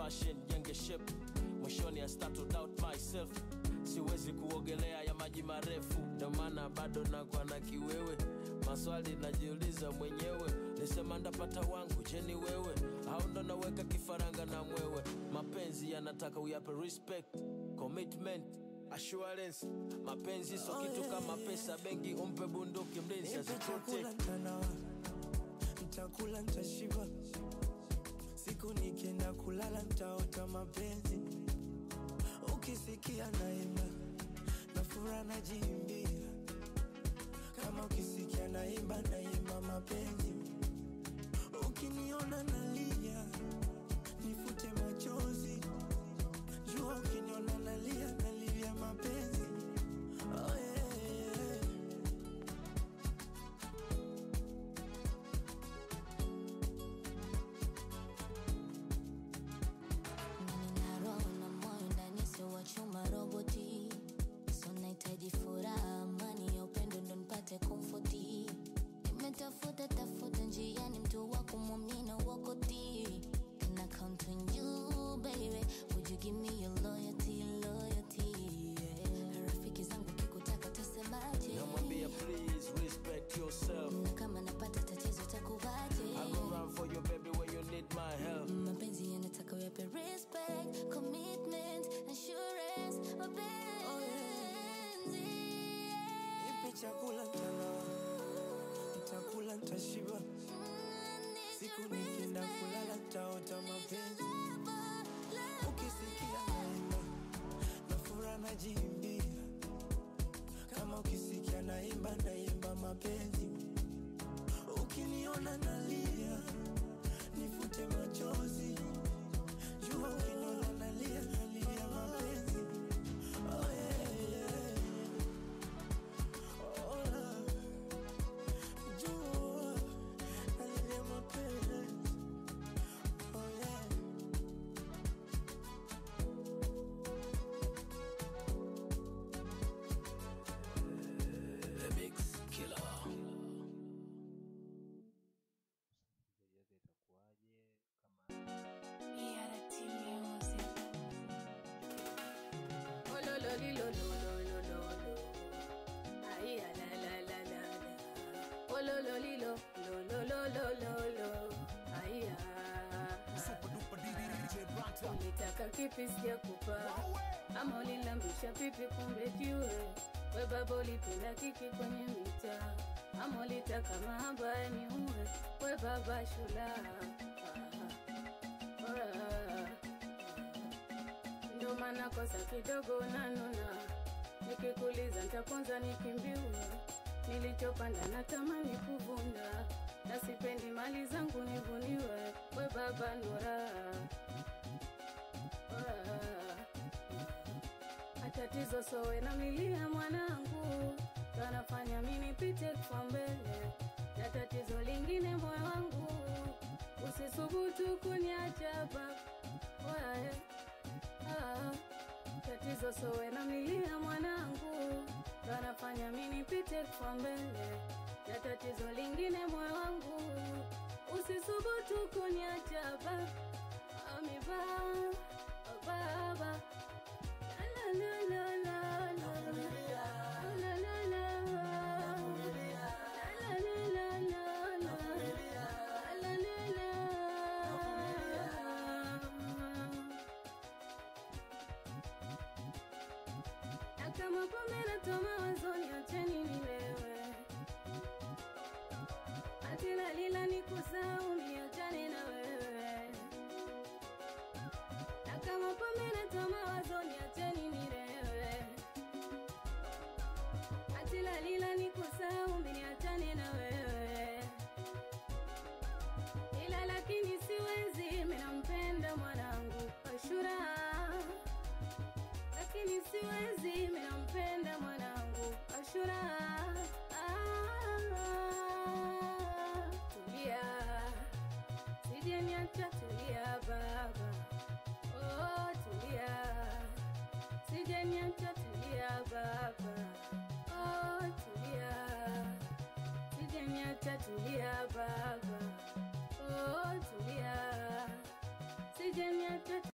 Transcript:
passion jenge shape mwishoni I start to doubt myself siwezi kuogelea ya maji marefu ndio maana bado nakuwa na kiwewe maswali najiuliza mwenyewe nisema ndapata wangu je ni wewe au ndo naweka kifaranga na mwewe mapenzi yanataka uyape respect commitment assurance mapenzi so Oh, kitu yeah, kama yeah. pesa benki umpe bunduki mlinzi Nipe chakula aziprotect ntanawa, nitakula ntashiba, siku nikienda kulala ntaota mapenzi. Ukisikia naimba na furaha najiimbia, kama ukisikia naimba naimba mapenzi. Ukiniona nalia nifute machozi, jua ukiniona nalia nalia mapenzi. Oh, yeah, yeah. Nina roho na moyo ndani sio wa chuma roboti so nahitaji furaha amani ya upendo ndo nipate komfoti nimetafuta tafuta njiani mtu wa kumwamini wakoti Can I count on you baby Would you give me your loyalty loyalty yeah. Rafiki zangu kikutaka tasemaje namwambia please respect yourself na kama napata tatizo takuvaje I go run for you baby when you need my help mapenzi yanataka uyape respect commitment assurance mapenzi Nipe chakula ntanawa, nitakula ntashiba, siku nikienda kulala ntaota mapenzi. Ukisikia naimba na furaha najiimbia, kama ukisikia naimba naimba mapenzi. Ukiniona nalia nifute machozi, jua ukiniona nalia nalia mapenzi. Oh yeah, yeah. Oh, love. Jua nalia mapenzi. Oh yeah. The Mix Killer. msikilizaji wake itakuwaje kama Oh, lo, lo, li, lo, lo, lo, lo, lo, lo. Ay, ah, la, la, la, la, la. Oh, lo, lo, li, lo, lo, lo, lo, lo, lo, lo. Ay, ah. Ulitaka kipi sijakupa ama ulinambisha pipi kumbe jiwe we baba ulipenda kiki kwenye mita ama ulitaka mahaba ni uwe we baba shula ah, ah, ndo maana kosa kidogo nanuna nikikuliza ntaponza nikimbiwe nilichopanda natamani kuvuna na sipendi mali zangu nivuniwe we baba nura atatizo sowe na milia mwanangu kanafanya minipite kwa mbele na tatizo lingine moyo wangu usisubutu kuniacha baba Wae. Ah, tatizo sowe na milia mwanangu kanafanya minipite kwa mbele na tatizo lingine moyo wangu usisubutu kuniacha baba ami baba baba la la la la la la la la la la la la la la la na kama pombe natoa mawazoni, acheni nilewe. Ati lalila ni kusahau, niachane na wewe. Na kama pombe natoa mawazoni, acheni nilewe. Ati lalila ni kusahau, niachane na wewe. Ila lakini siwezi, mimi nampenda mwanangu Ashura lakini siwezi, mimi nampenda mwanangu Ashura. Ah, tulia, sije niacha, tulia baba. Oh, tulia, sije niacha, tulia baba. Oh, tulia, sije niacha, tulia baba. Oh, tulia, sije niacha